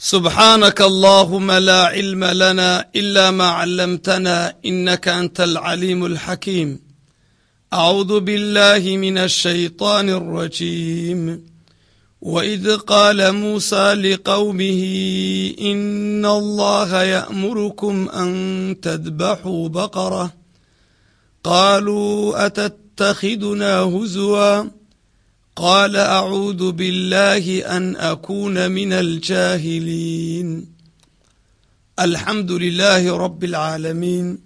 سبحانك اللهم لا علم لنا إلا ما علمتنا إنك أنت العليم الحكيم أعوذ بالله من الشيطان الرجيم وإذ قال موسى لقومه إن الله يأمركم أن تذبحوا بقرة قالوا أتتخذنا هزوا قال أعوذ بالله أن أكون من الجاهلين الحمد لله رب العالمين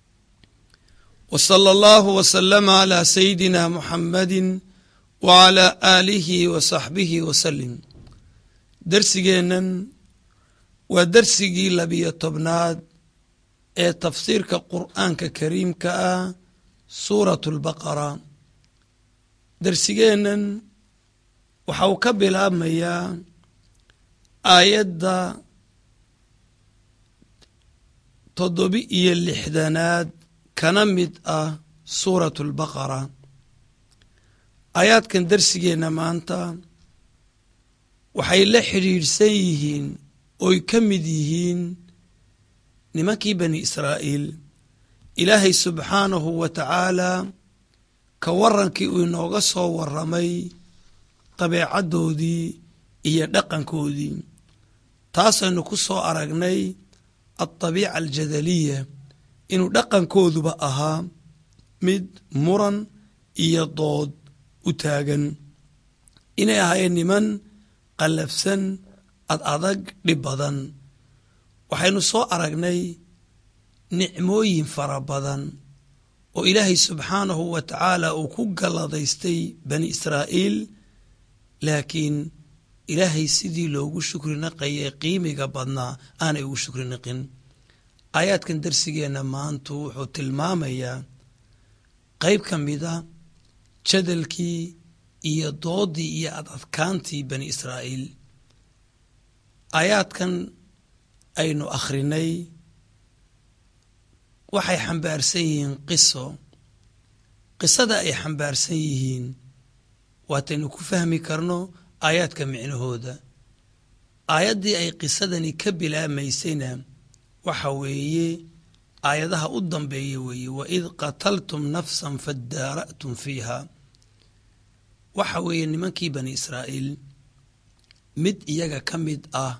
وصلى الله وسلم على سيدنا محمد وعلى آله وصحبه وسلم درسigeennan waa dersigii labiyo tobnaad ee tafsiirka qur'aanka kariimka ah suurat اlbaqara dersigeennan waxa uu ka bilaabmayaa aayadda toddobi iyo lixdanaad kana mid ah suurat اlbaqara aayaadkan dersigeenna maanta waxay la xidhiidhsan yihiin oy ka mid yihiin nimankii bani israa'iil ilaahay subxaanahu wa tacaalaa ka warrankii uu inooga soo warramay dabeecaddoodii iyo dhaqankoodii taasaynu ku soo aragnay aldabiica aljadaliya inuu dhaqankooduba ahaa mid muran iyo dood u taagan inay ahaayeen niman qallafsan ad adag dhib badan waxaynu soo aragnay nicmooyin fara badan oo ilaahay subxaanahu wa tacaala uu ku galladaystay bani israa'iil laakiin ilaahay sidii loogu shukri naqayay qiimiga badnaa aanay ugu shukri naqin aayaadkan darsigeenna maantu wuxuu tilmaamayaa qayb ka mida jadalkii iyo doodii iyo adadkaantii bani israa'iil aayaadkan aynu akhrinay waxay xambaarsan yihiin qiso qisada ay xambaarsan yihiin waataynu ku fahmi karno aayaadka micnahooda aayaddii ay qisadani ka bilaabmaysayna waxa weeye aayadaha u dambeeya weeye waid qataltum nafsan fadaara'tum fiiha waxa weeye nimankii bani israa'iil mid iyaga ka mid ah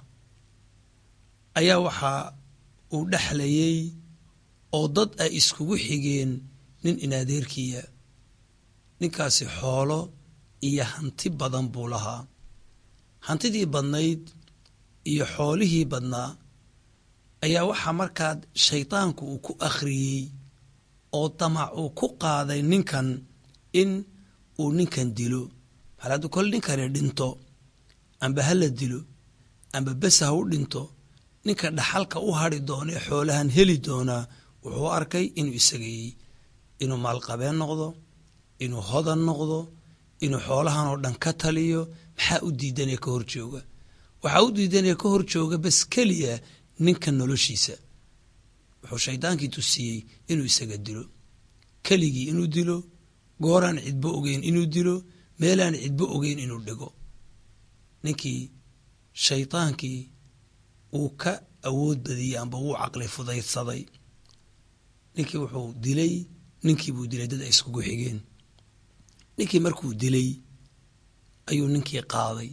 ayaa waxa uu dhexlayey oo dad ay iskugu xigeen nin inaadeerkiya ninkaasi xoolo iyo hanti badan buu lahaa hantidii badnayd iyo xoolihii badnaa ayaa waxaa markaa shaydaanku uu ku akhriyey oo damac uu ku qaaday ninkan in uu ninkan dilo hal hadduu kole ninkani dhinto amba ha la dilo amba bes ha u dhinto ninka dhaxalka u hadri doona ee xoolahan heli doonaa wuxuu arkay inuu isagayey inuu maalqabeen noqdo inuu hodan noqdo inuu xoolahan oo dhan ka taliyo maxaa u diidanaya ka hor jooga waxaa u diidanaya ka hor jooga bas keliya ninka noloshiisa wuxuu shaydaankii tusiyey inuu isaga dilo keligii inuu dilo gooraan cidbo ogeyn inuu dilo meelaan cidbo ogeyn inuu dhigo ninkii shaydaankii uu ka awood badiyey amba wuu caqli fudaydsaday ninkii wuxuu dilay ninkii buu dilay dad ay iskugu xigeen ninkii markuu dilay ayuu ninkii qaaday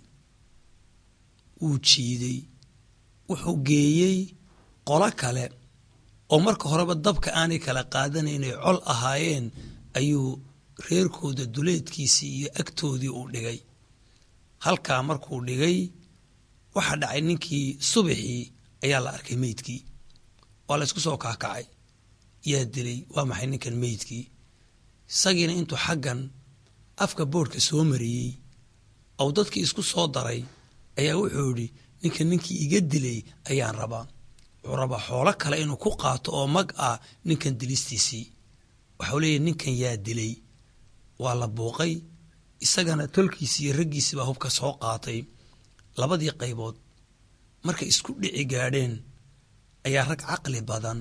wuu jiiday wuxuu geeyey qolo kale oo marka horeba dabka aanay kala qaadanaynay col ahaayeen ayuu reerkooda duleedkiisii iyo agtoodii uu dhigay halkaa markuu dhigay waxaa dhacay ninkii subaxii ayaa la arkay meydkii waa la ysku soo kaakacay yaa dilay waa maxay ninkan meydkii isagiina intuu xaggan afka boodhka soo mariyey ou dadkii isku soo daray ayaa wuxuu idhi ninkan ninkii iga dilay ayaan rabaa wuxuu rabaa xoolo kale inuu ku qaato oo mag ah ninkan dilistiisii waxau leeyahy ninkan yaa dilay waa la buuqay isagana tolkiisi iyo raggiisii baa hubka soo qaatay labadii qaybood markay isku dhici gaadheen ayaa rag caqli badan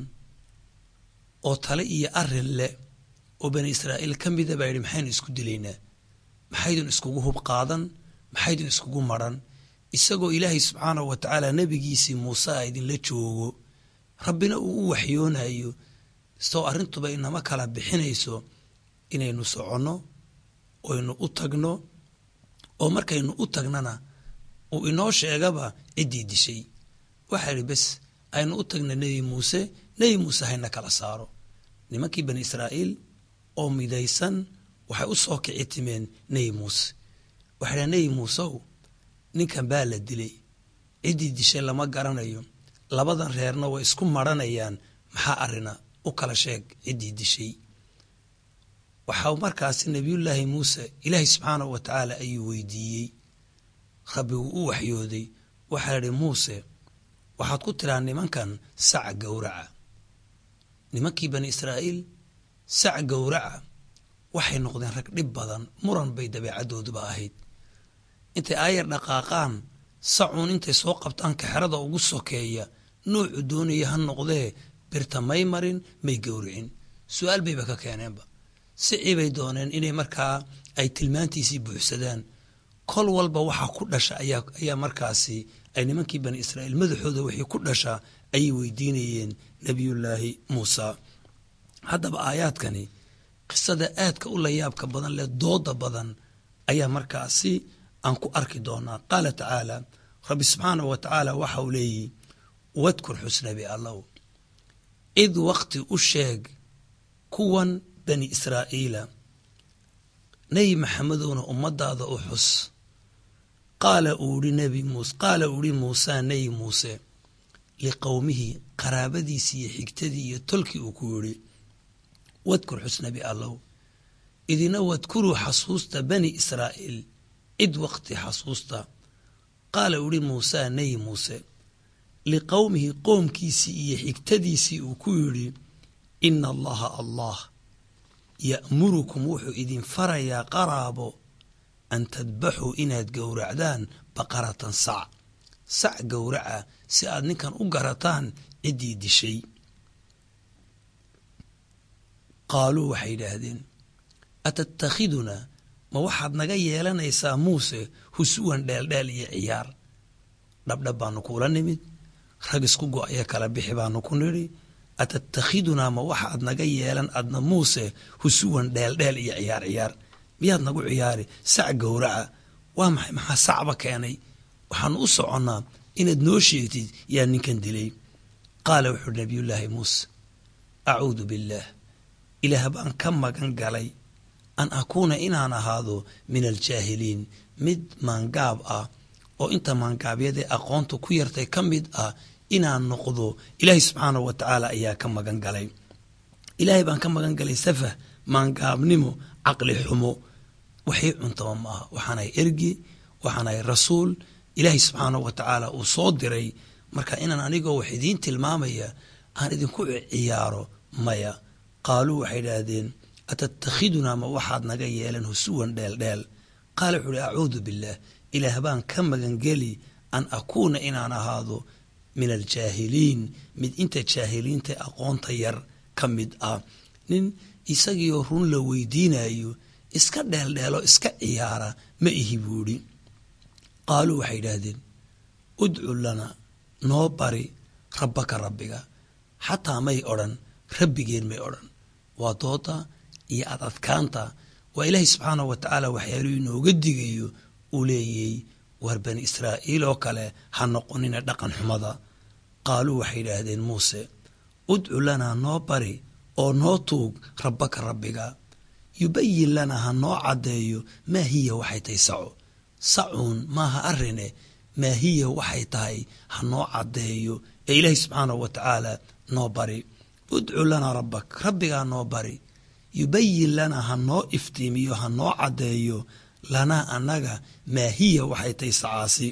oo tale iyo arin leh oo bani israa'iil ka mida baa yidhi maxaynu isku dilaynaa maxaydun iskugu hub qaadan maxaydun iskugu maran isagoo ilaahay subxaanahu wa tacaala nebigiisii muuse a idinla joogo rabbina uu u waxyoonayo soo arrintuba inama kala bixinayso inaynu soconno oynu u tagno oo markaynu u tagnana uu inoo sheegaba ciddii dishay waxaa idhi bes aynu u tagna nebi muuse nebi muuse hayna kala saaro nimankii bani israa'iil oo midaysan waxay u soo kici timeen nebi muuse waxay dhaha nebi muusew ninkan baa la dilay ciddii dishay lama garanayo labadan reerna way isku maranayaan maxaa arina u kala sheeg ciddii dishay waxaa markaasi nebiyullaahi muuse ilaahay subxaanahu wa tacaala ayuu weydiiyey rabbigu u waxyooday waxaa idhi muuse waxaad ku tiraa nimankan sac gowraca nimankii bani israa'iil sac gowraca waxay noqdeen rag dhib badan muran bay dabeecadooduba ahayd intay aayar dhaqaaqaan sacuun intay soo qabtaan kaxerada ugu sokeeya noocu doonaya ha noqdee birta may marin may gowricin su-aal bayba ka keeneenba sicii bay dooneen inay markaa ay tilmaantiisii buuxsadaan kol walba waxaa ku dhasha ayaa markaasi ay nimankii bani israa'iil madaxooda wixii ku dhasha ayay weydiinayeen nebiyullaahi muusa haddaba aayaadkani qisada aadka u layaabka badan leh dooda badan ayaa markaasi aan ku arki doonaa qaala tacaala rabbi subxaanahu wa tacaala waxa uu leeyihi wadkur xusnabi allow id waqti u sheeg kuwan bani israa'iila nebi maxamedowna ummadaada u xus qaala uu ihi nebi muuse qaala uu ihi muusaa nebi muuse liqowmihi qaraabadiisii iyo xigtadii iyo tolkii uu ku yidhi wadkur xusnabi allow idina wadkuruu xasuusta bani israa'iil cid waqti xasuusta qaala uu ihi muusaa nebi muuse liqowmihi qoomkiisii iyo xigtadiisii uu ku yidhi ina allaha allah ya'murukum wuxuu idin farayaa qaraabo an tadbaxuu inaad gowracdaan baqaratan sac sac gowraca si aad ninkan u garataan ciddii dishay qaaluu waxay yidhaahdeen atattakhidunaa ma waxaad naga yeelanaysaa muuse husuwan dheeldheel iyo ciyaar dhabdhab baanu kuula nimid rag isku go-aya kala bixi baanu ku nidhi atattakhidunaa ma waxaad naga yeelan adna muuse husuwan dheeldheel iyo ciyaar ciyaar miyaad nagu ciyaari sac gowraca waa maxay maxaa sacba keenay waxaanu u soconnaa inaad noo sheegtid yaa ninkan dilay qaala wuxuu nabiyullaahi muuse acuudu billaah ilaah baan ka magan galay an akuuna inaan ahaado min aljaahiliin mid maangaab ah oo inta maangaabyadee aqoonta ku yartay ka mid ah inaan noqdo ilaahay subxaanahu wa tacaala ayaa ka magan galay ilaahay baan ka magan galay safah maangaabnimo caqli xumo waxay cuntaba ma aha waxaanahay ergi waxaanahay rasuul ilaahay subxaanahu wa tacaala uu soo diray marka inaan anigoo wax idiin tilmaamaya aan idinku ciyaaro maya qaaluu waxay idhaahdeen atattakhidunaa ma waxaad naga yeelan husuwan dheeldheel qaala wuxuu uhi acuudu billaah ilaah baan ka magangeli an akuuna inaan ahaado min aljaahiliin mid inta jaahiliinta aqoonta yar ka mid ah nin isagiioo run la weydiinayo iska dheeldheelo iska ciyaara ma ihi buudhi qaaluu waxay idhaahdeen udcu lana noo bari rabbaka rabbiga xataa may odhan rabbigeen may odhan waa dooda iyo adadkaanta waa ilaahay subxaanahu wa tacaala waxyaaluu inooga digayo uu leeyay war bani israa'iil oo kale ha noqonina dhaqan xumada qaaluu waxay idhaahdeen muuse udcu lanaa noo bari oo noo tuug rabbaka rabbiga yubayin lanaa ha noo caddeeyo maa hiya waxay tahay saco sacuun maaha arine maa hiya waxay tahay ha noo caddeeyo ee ilaahay subxaanahu wa tacaala noo bari udcu lanaa rabbak rabbigaa noo bari yubayin lanaa ha noo iftiimiyo ha noo caddeeyo lanaa annaga maa hiya waxay tahay sacaasi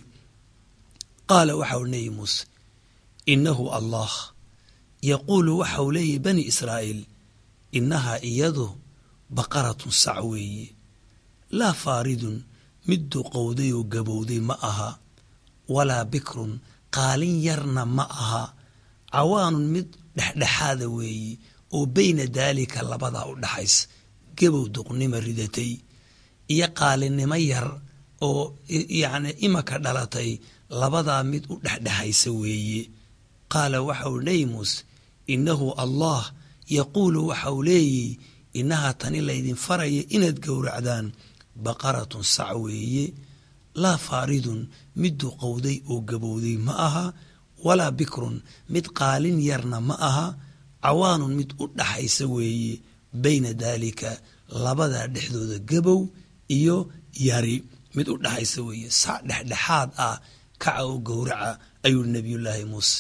qaala waxau neeyi muuse innahu allah yaquulu waxau leeyahy bani israa'iil innahaa iyadu baqaratun sac weeye laa faaridun mid duqowday oo gabowday ma aha walaa bikrun qaalin yarna ma aha cawaanun mid dhexdhexaada weeye oo beyna daalika labadaa u dhaxays gabow duqnima ridatay iyo qaalinimo yar oo yacni imaka dhalatay labadaa mid u dhexdhexaysa weeye qaala waxa uu nebi muuse innahu allah yaquulu waxa uu leeyihi innahaa tani laydin faraya inaad gowracdaan baqaratun sac weeye laa faaridun mid duqowday oo gabowday ma aha walaa bikrun mid qaalin yarna ma aha cawaanun mid u dhaxaysa weeye bayna daalika labadaa dhexdooda gabow iyo yari mid u dhaxaysa weeye sac dhexdhexaad ah kaca oo gowraca ayuu nebiyullaahi muuse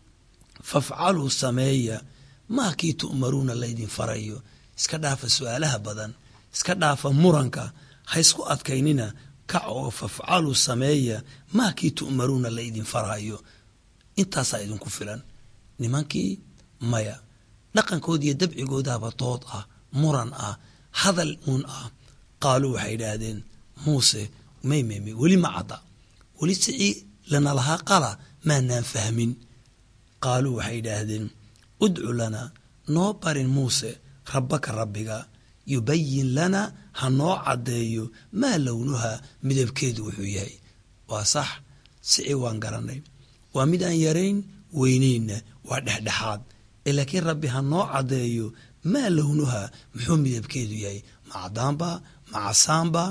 fafcaluu sameeya maa kii tu'maruuna laydin farayo iska dhaafa su-aalaha badan iska dhaafa muranka ha isku adkaynina kac oo fafcaluu sameeya maa kii tu'maruuna laydin farayo intaasaa idinku filan nimankii maya dhaqankood iyo dabcigoodaaba dood ah muran ah hadal uun ah qaaluu waxay idhaahdeen muuse may may may weli ma cadda weli sicii lana lahaa qala maanaan fahmin qaaluu waxay idhaahdeen udcu lana noo barin muuse rabbaka rabbiga yubayin lana ha noo caddeeyo maa lownuha midabkeedu wuxuu yahay waa sax sicii waan garanay waa mid aan yarayn weynaynna waa dhexdhexaad ee laakiin rabbi ha noo caddeeyo maa lownuha muxuu midabkeedu yahay ma cadaanba ma casaanba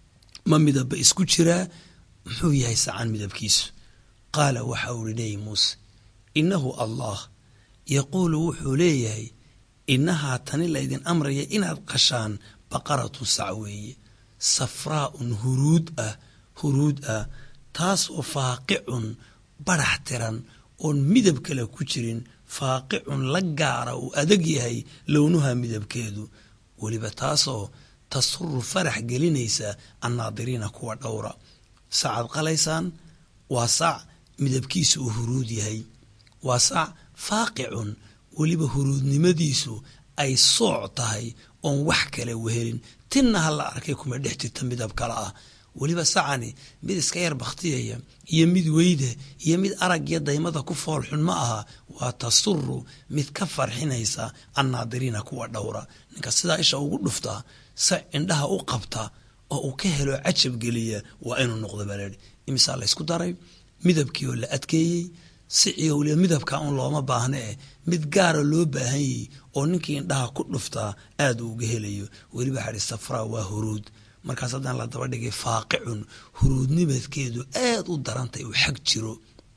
ma midabba isku jiraa muxuu yahay sacan midabkiisu qaala waxa uu ihi nebi muuse innahu allah yaquulu wuxuu leeyahay innahaa tani laydin amraya inaad qashaan baqaratun sac weeye safraa'un huruud ah huruud ah taasoo faaqicun badhax tiran oon midab kale ku jirin faaqicun la gaara uu adag yahay lownuha midabkeedu weliba taasoo tasuru farax gelinaysa annaadiriina kuwa dhowra sacaad qalaysaan waa sac midabkiisu uu huruud yahay waa sac faaqicun weliba huruudnimadiisu ay sooc tahay oon wax kale wehelin tinna ha la arkay kuma dhex jirta midab kale ah weliba sacani mid iska yar bakhtiyaya iyo mid weyda iyo mid aragyo daymada ku foolxun ma aha waa tasuru mid ka farxinaysa annaadiriina kuwa dhowra ninka sidaa isha ugu dhuftaa sac indhaha u qabta oo uu ka helo cajab geliya waa inuu noqdo baleedhi imisaa laysku daray midabkii oo la adkeeyey siciyo weliba midabka un looma baahna eh mid gaara loo baahan yahy oo ninkii indhaha ku dhuftaa aad uu uga helayo weliba xadhi safraa waa huruud markaas haddaan la daba dhigay faaqicun huruudnimadkeedu aad u darantay uu xag jiro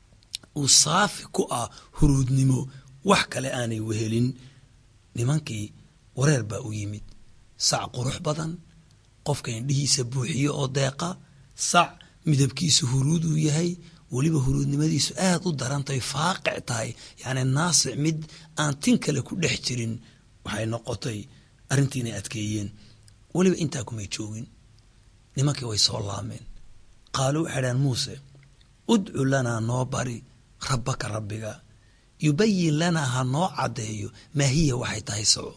uu saafi ku ah huruudnimo wax kale aanay wehelin nimankii wareer baa u yimid sac qurux badan qofka indhihiisa buuxiyo oo deeqa sac midabkiisu huruud uu yahay weliba huruudnimadiisu aad u darantahay faaqic tahay yacni naasic mid aan tin kale ku dhex jirin waxay noqotay arrintii inay adkeeyeen weliba intaa kumay joogin nimankii way soo laameen qaaluu waxay dhahan muuse udcu lanaa noo bari rabbaka rabbiga yubayin lanaa ha noo caddeeyo maa hiya waxay tahay soco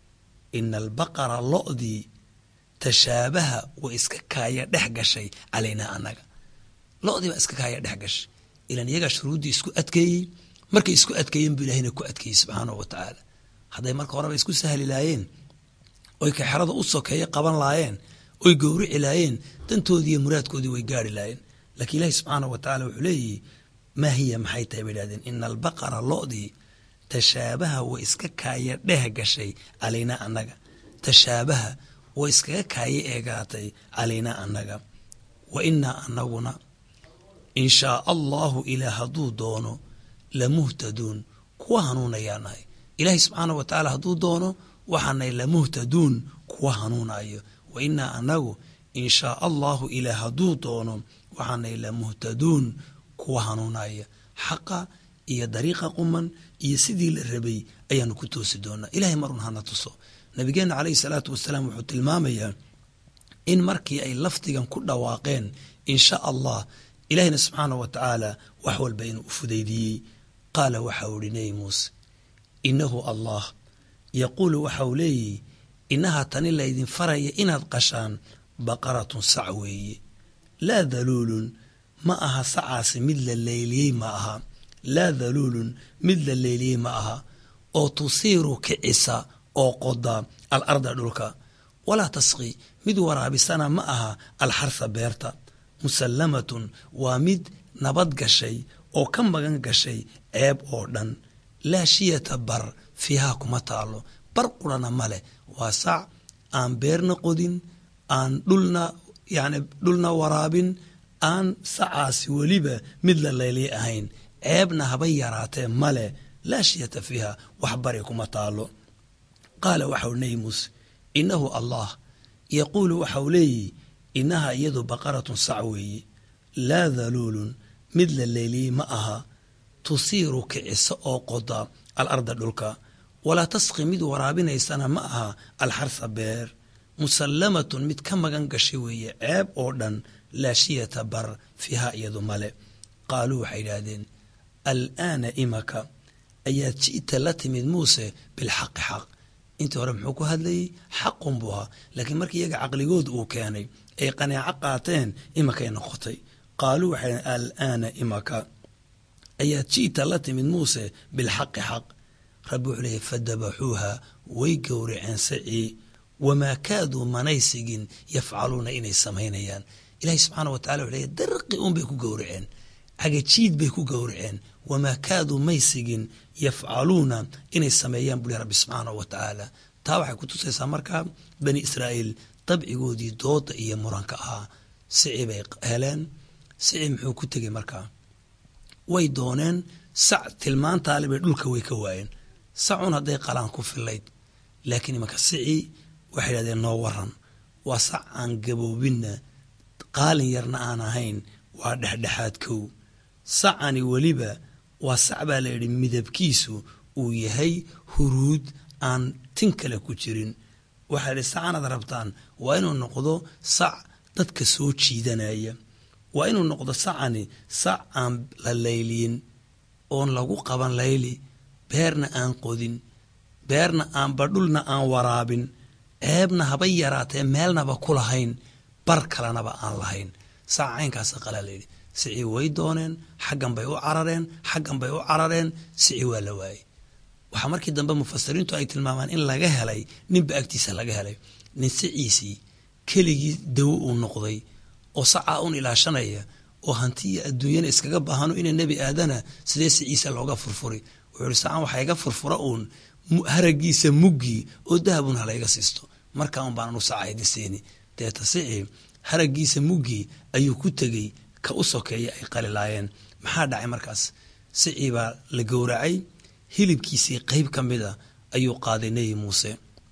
ina albaqara lo'dii tashaabaha way iska kaaya dhex gashay calaynaa annaga lo'dii baa iska kaaya dhex gashay ilan iyagaa shuruuddii isku adkeeyey markay isku adkeeyeen buu ilahina ku adkeeyey subxaanahu wa tacaala hadday marka horeba isku sahli laayeen oy kaxerada u sokeeya qaban laayeen oy gowrici laayeen dantoodii iyo muraadkoodii way gaari laayeen laakiin ilaahi subxaanahu wa tacala wuxuu leeyihi maa hiya maxay tahay bay idhahdeen ina albaqara lo'dii tashaabaha way iska kaaya dheh gashay calaynaa annaga tashaabaha way iskaga kaaya eegaatay calaynaa annaga wa inaa anaguna in shaa allahu ilaah hadduu doono lamuhtaduun kuwa hanuunayaa nahay ilaahay subxaanah wa tacaala hadduu doono waxaanay lamuhtaduun kuwa hanuunayo wa inaa anagu in shaa allahu ilaah hadduu doono waxaanay lamuhtaduun kuwa hanuunaya xaqa iyo dariiqa quman iyo sidii la rabay ayaanu ku toosi doonaa ilahay marun hana tuso nabigeenna caleyhi salaatu wasalaam wuxuu tilmaamayaa in markii ay lafdigan ku dhawaaqeen in sha allah ilaahina subxaanah wa tacaala wax walba inuu u fudaydiyey qaala waxa uu ihi nebi muuse innahu allah yaquulu waxa uu leeyihi innahaa tani laydin faraya inaad qashaan baqaratun sac weeye laa daluulun ma aha sacaasi mid la leyliyey ma aha laa daluulun mid la leyliyey ma aha oo tusiiru kicisa oo qoda al arda dhulka walaa tasqi mid waraabisana ma aha alxarsa beerta musallamatun waa mid nabad gashay oo ka magan gashay ceeb oo dhan laa shiyata bar fiihaa kuma taalo bar qurana ma leh waa sac aan beerna qodin aan dhulna yani dhulna waraabin aan sacaasi weliba mid la layliya ahayn ceebna habay yaraatee male laa shiyata fiiha wax bari kuma taalo qaala waxau nebi muuse innahu allah yaquulu waxau leeyihi innaha iyadu baqaratun sac weeye laa daluulun mid la leyliyey ma aha tusiiru kicisa oo qoda alarda dhulka walaa tasqi mid waraabinaysana ma aha alxarsa beer musallamatun mid ka magan gashay weeye ceeb oo dhan laa shiyata bar fiiha iyadu male qaaluu waxay idhaahdeen alaana imaka ayaad ji'ta la timid muuse bilxaqi xaq intii hore muxuu ku hadlayey xaqun buu ahaa laakiin markii iyaga caqligood uu keenay ay qanaaco qaateen imakay noqotay qaaluu waxay dhaheen alaana imaka ayaad ji'ta la timid muuse bilxaqi xaq rabbi wuxuu leeyay fadabaxuuha way gowraceen sacii wamaa kaaduu manay sigin yafcaluuna inay samaynayaan ilaahay subxaana wa tacala wuxuu leeyahy darqi un bay ku gowraceen cagajiid bay ku gowraceen wamaa kaaduu may sigin yafcaluuna inay sameeyaan buli rabbi subxaana wa tacaala taa waxay ku tusaysaa markaa bani israa'iil dabcigoodii dooda iyo muranka ahaa sici bay heleen sici muxuu ku tegey markaa way dooneen sac tilmaantaale bay dhulka way ka waayeen sacun hadday qalaan ku filayd laakiin imanka sici waxay idhahdeen noo waran waa sac aan gaboobinna qaalin yarna aan ahayn waa dhexdhexaad kow sacani weliba waa sac baa la yidhi midabkiisu uu yahay huruud aan tin kale ku jirin waxaa yidhi sacanaad rabtaan waa inuu noqdo sac dadka soo jiidanaya waa inuu noqdo sacani sac aan la layliyin oon lagu qaban layli beerna aan qodin beerna aanba dhulna aan waraabin ceebna habay yaraatee meelnaba ku lahayn bar kalenaba aan lahayn saca caynkaasa qalaa layidhi sicii way dooneen xaggan bay u carareen xaggan bay u carareen sici waa la waayey waxaa markii dambe mufasiriintu ay tilmaamaan in laga helay ninba agtiisa laga helay nin siciisii keligii dawo uu noqday oo sacaa un ilaashanaya oo hantiya adduunyana iskaga baahano ina nebi aadana sidee siciisa looga furfuri wuxuu ihi sacan waxaa iga furfura uun haragiisa muggii oo dahabun halayga siisto markaa un baan anu sacaydi siini deeta sici haragiisa muggii ayuu ku tegey ka u sokeeya ay qalilaayeen maxaa dhacay markaas sicii baa la gowracay hilibkiisii qeyb ka mid a ayuu qaaday nebi muuse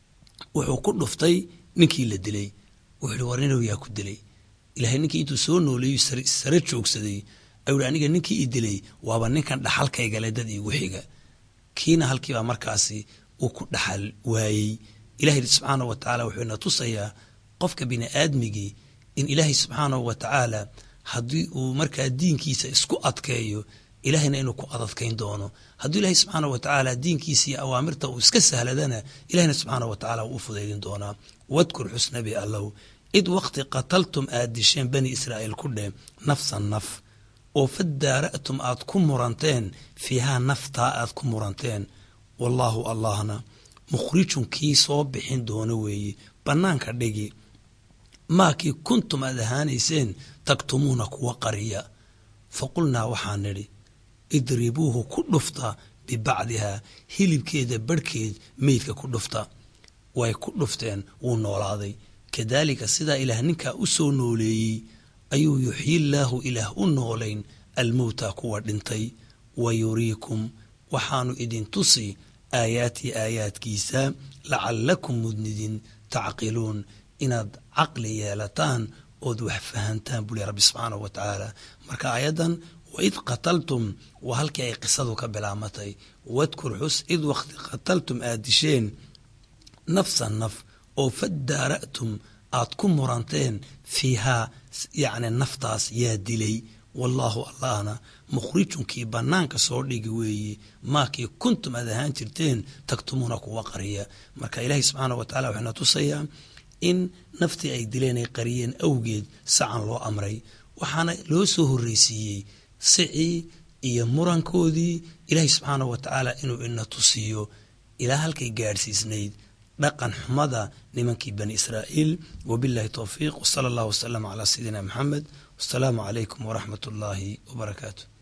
wuxuu ku dhuftay ninkii la dilay wuxuu ihi war ninow yaa ku dilay ilaahay ninkii intuu soo nooleeyu sare joogsaday ayuu ihi aniga ninkii i dilay waaba ninkan dhaxalkaygale dad iigu xiga kiina halkiibaa markaasi uu ku dhaxal waayey ilahay subxaanahu wa tacaala wuxuu ina tusayaa qofka bini aadmigii in ilaahay subxaanahu wa tacaala haddii uu markaa diinkiisa isku adkeeyo ilahayna inuu ku adadkayn doono hadduu ilaahay subxaana wa tacaala diinkiisa iyo awaamirta uu iska sahladana ilahayna subxaana wa tacala wuu u fudaydin doonaa wadkur xusnabi allow id waqti qataltum aad disheen bani israa'iil ku dheh nafsan naf oo fadaara'tum aad ku muranteen fiihaa naftaa aad ku muranteen wallaahu allahna mukhrijun kii soo bixin doono weeye bannaanka dhigi maakii kuntum aad ahaanayseen taktumuuna kuwa qariya fa qulnaa waxaa nidhi idribuuhu ku dhufta bibacdihaa hilibkeeda barhkeed meydka ku dhufta way ku dhufteen wuu noolaaday kadaalika sidaa ilaah ninkaa u soo nooleeyey ayuu yuxyillaahu ilaah u noolayn almowta kuwa dhintay wa yuriikum waxaanu idin tusi aayaatii aayaadkiisa lacallakum mudnidin tacqiluun inaad caqli yeelataan ood wax fahantaan buli rabbi subxaanahu wa tacaala marka aayaddan waid qataltum waa halkii ay qisadu ka bilaamatay wadkur xus id waqti qataltum aad disheen nafsan naf oo fadaara'tum aad ku muranteen fiihaa yacni naftaas yaa dilay wallaahu allahna mukhrijunkii bannaanka soo dhigi weeye maakii kuntum aad ahaan jirteen tagtumuuna kuwa qariya marka ilaahay subxaana wa tacala waxayna tusayaa in naftii ay dileen ay qariyeen awgeed sacan loo amray waxaana loo soo horreysiiyey sicii iyo murankoodii ilaahay subxaana wa tacaala inuu ina tusiyo ilaa halkay gaadhsiisnayd dhaqan xumada nimankii bani israa'iil wabillahi towfiiq wsala allah wasalam calaa sayidina maxamed wasalaamu calaykum waraxmat ullaahi wabarakaatu